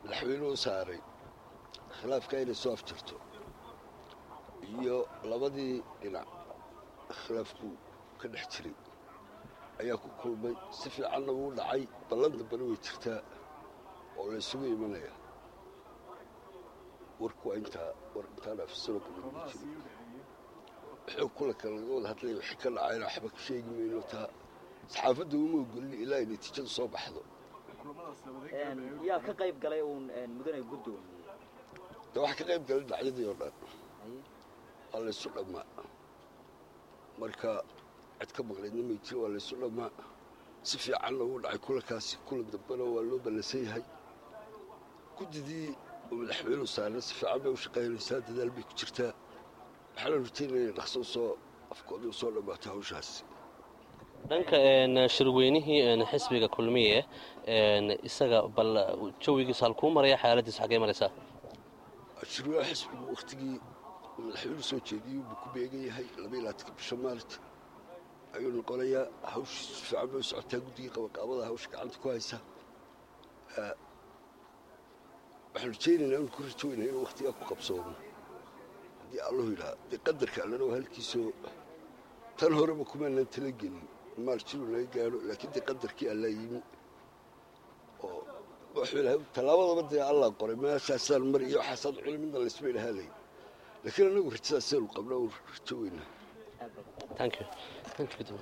madaxweynuhu saaray khilaafka inay soo afjarto iyo labadii dhinac khilaafku ka dhex jiray ayaa ku kulmay si fiicanna wuu dhacay ballan dambena way jirtaa oo la isugu imanaya warku waa intaa war intaan afisano kabadbi jiray wuxuu kula kale laga wada hadlaya wixii ka dhacayna waxba ka sheegi mayno taa saxaafadda uma ogolin ilaa ay natiijadu soo baxdo yaa ka qayb galay uun mudane guddoomiye de waxaa ka qayb galay dhacyadii oo dhan waa laysu dhammaa marka cid ka maqlaydna may jiro waa laysu dhammaa si fiicanna wuu dhacay kulankaasi kulan dambena waa loo ballansan yahay guddidii oo madaxweynuhu saarna si fiican bay u shaqaynaysaa dadaal bay ku jirtaa waxaana rajaynaya inay dhaqso usoo afkooda usoo dhammaato hawshaasi dhanka shirweynihii xisbiga kulmiye isaga bal jawigiisa halkuu maraya xaaladiisa xaggee maraysaa shirweynaha xisbigu wakhtigii madaxweynuhu soo jeediyey buu ku beegan yahay laba iyo labaatanka bisha maalit ayuu noqonayaa hawshiisu si fiican bay u socotaa guddigii qabaqaabada hawsha gacanta ku haysa waxaan rajaynaynaa inu ku rajoynaya inuu wakhtigaa ku qabsoomo haddii allahu yidhaha dee qadarka allana waa halkiisoo tan horeba kumaanan tala gelin maal jiru laga gaadho laakiin dee qadarkii allaa yimi oo wuxuu ilahay tallaabadaba dee allah qoray meeshaasaan mar iyo waxaasaan culi midna laysma idhahaalay laakiin anagu rajadaasaynu qabna u rajo weynaa thank you